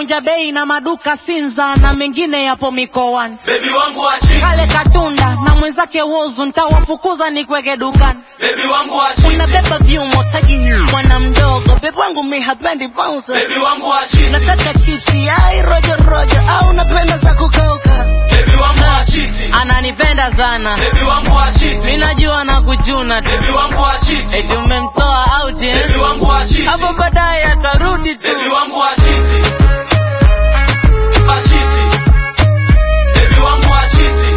vunja bei na maduka Sinza na mengine yapo mikoani. Baby wangu achiti, Kale Katunda na mwenzake Wozu ntawafukuza nikweke dukani. baby wangu achiti, Unabeba vyumo tagi mwana mdogo, bebe wangu mi hapendi bouncer. baby wangu achiti, Nataka chipsi ai rojo rojo au napenda za kukauka. baby wangu achiti, Ananipenda sana. baby wangu achiti, Minajua na kujuna tu. baby wangu achiti, Eti umemtoa out eh? baby wangu achiti, Hapo baadaye atarudi tu. baby wangu achiti, achiti, baby wangu achiti,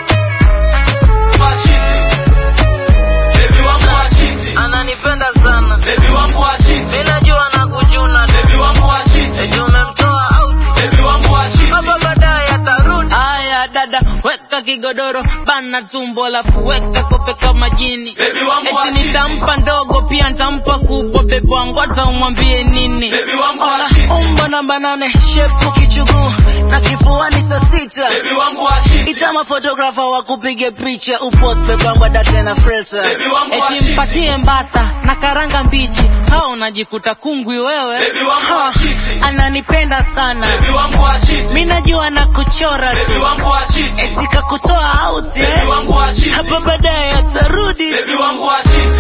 achiti, baby wangu achiti, Ananipenda sana. baby wangu achiti, Minajua na kujuna tu. baby wangu achiti, Eti umemtoa out. baby wangu achiti. Hapo baadaye atarudi. Aya dada, weka kigodoro, bana tumbo alafu weka kope kama jini. Baby wangu Eti achiti. nitampa ndogo pia nitampa kubwa, bebe wangu hata umwambie nini. Baby wangu Ona, achiti. umbo namba nane, shepu kichuguu na kifuani saa sita. Baby wangu achiti, Itama photographer wa kupige picha upost bebe wangu adate na filter. Baby wangu Eti achiti. mpatie mbata na karanga mbichi, hao unajikuta kungwi wewe. Baby wangu Ha, achiti. ananipenda sana. baby wangu achiti, Mi najua na kuchora baby tu, wangu achiti, eti kakutoa out baby eh? wangu achiti, Hapo baadaye atarudi baby tu. wangu achiti,